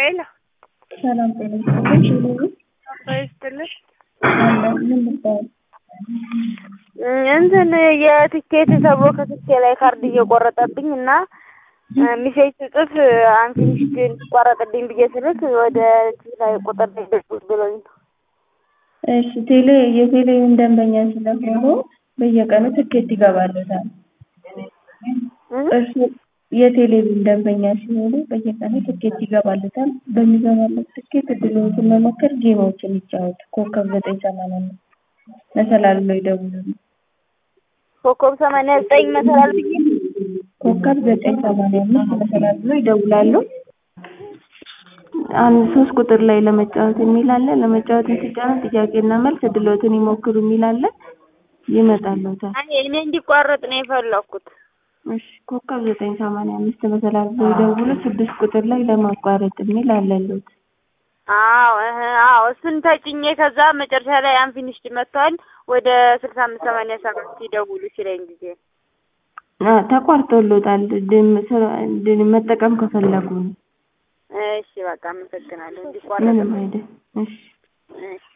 ሄሎ ሰላም ጤና ይስጥልኝ። ሽሉ ይስጥልሽ። አለ ምን ልባል? እንትን የትኬት ተብሎ ከትኬ ላይ ካርድ እየቆረጠብኝ እና ሚሴጅ ስጽፍ አንፊኒሽድ እንዲቋረጥልኝ ብዬ ስልክ ወደ ላይ ቁጥር ላይ ደውል ብሎኝ ነው። እሺ ቴሌ የቴሌውን ደንበኛ ስለሆኑ በየቀኑ ትኬት ይገባለታል። እርሱ የቴሌቪዥን ደንበኛ ሲሆኑ በየቀኑ ትኬት ይገባለታል። በሚገባለት ትኬት እድሎችን መሞከር ጌሞችን ይጫወቱ። ኮከብ ዘጠኝ ሰማንያ አምስት መሰላል ብሎ ይደውሉ። ኮከብ ሰማንያ ዘጠኝ መሰላል ብዬ ኮከብ ዘጠኝ ሰማንያ አምስት መሰላል ብሎ ይደውላሉ። አንድ ሶስት ቁጥር ላይ ለመጫወት የሚል አለ። ለመጫወት ሲጫኑ ጥያቄና መልስ እድሎትን ይሞክሩ የሚል አለ። ይመጣልዎታል። አይ እኔ እንዲቋረጥ ነው የፈለኩት። እሺ ኮከብ ዘጠኝ ሰማንያ አምስት መሰላል ብሎ ይደውሉ። ስድስት ቁጥር ላይ ለማቋረጥ የሚል አለልዎት። አዎ እህ አዎ እሱን ተጭኜ ከዛ መጨረሻ ላይ አንፊኒሽድ መጥቷል ወደ ስልሳ አምስት ሰማንያ ሰባት ይደውሉ ሲለኝ ጊዜ አ ተቋርጦልዎታል። ድም ስራ ድን መጠቀም ከፈለጉ ነው። እሺ በቃ አመሰግናለሁ። እንዲቋረጥ ምንም አይደል። እሺ እሺ